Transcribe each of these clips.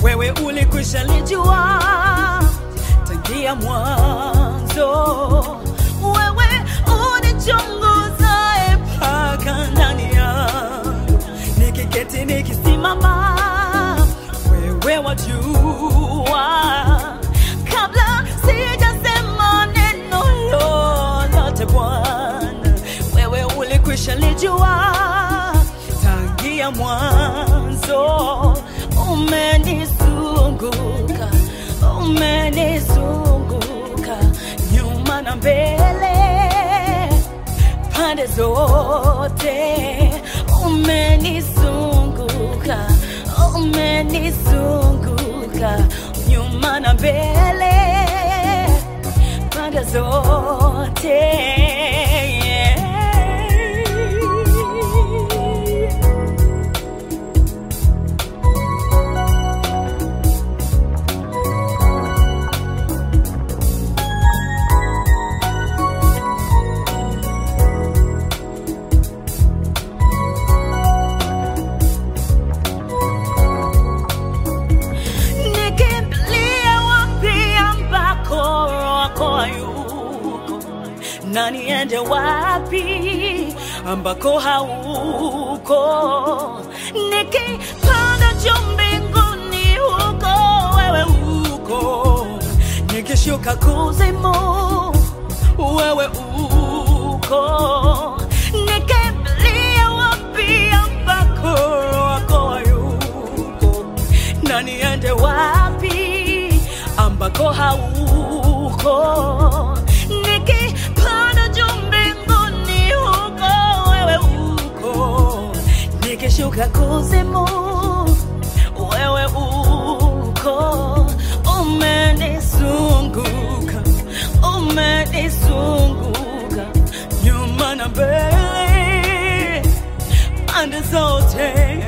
wewe ulikwisha lijua tangia mwanzo. Wewe unichunguzae mpaka ndani yangu, nikiketi nikisimama, wewe wajua kabla sijasema neno lolote Bwana, wewe ulikwisha lijua tangia mwanzo. Umenizunguka, umenizunguka nyuma na mbele, pande zote umenizunguka, umenizunguka nyuma na mbele, pande zote yeah. nikimbilie wapi ambako wako hayuko na niende wapi ambako hauko nikipanda juu mbinguni huko wewe huko nikishuka kuzimu wewe uko nikimbilie wapi ambako wako hayuko na niende wapi ambako hauko nikipanda juu mbinguni huko wewe uko nikishuka kuzimu wewe uko umenizunguka umenizunguka nyuma na mbele pande zote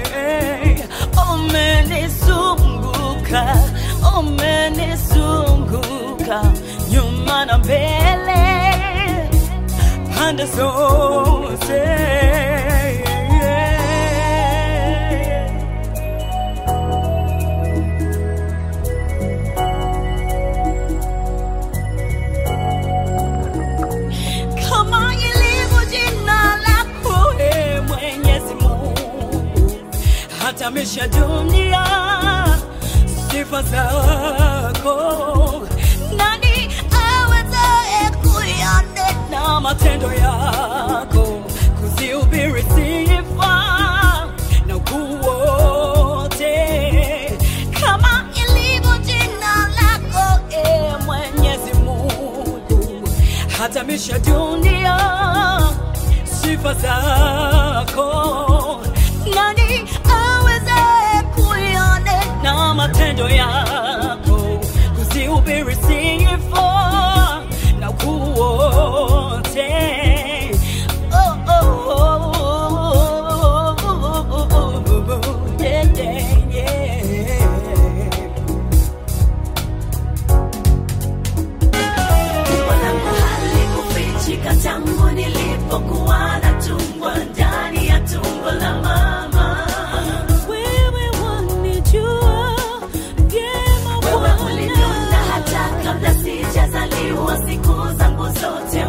umenizunguka umenizunguka nyuma na mbele pande zote kama ilivyo jina lako e Mwenyezi Mungu, hata misha dunia sifa zako. Nani awezaye kuyanena matendo yako, kuzihubiri sifa na ukuu wote, kama ilivyo jina lako e Mwenyezi Mungu hata misha dunia sifa zako. Nani awezaye kuyanena matendo yako, kuzihubiri sifa na ukuu wote? Oh, oh, oh, oh, oh, oh, oh, yeah, yeah, yeah. Tumbo langu halikufichika tangu nilipokuwa natungwa ndani ya tumbo la mama. Wewe wanijua vyema Wewe Bwana. uliniona hata kabla sijazaliwa, siku zangu zote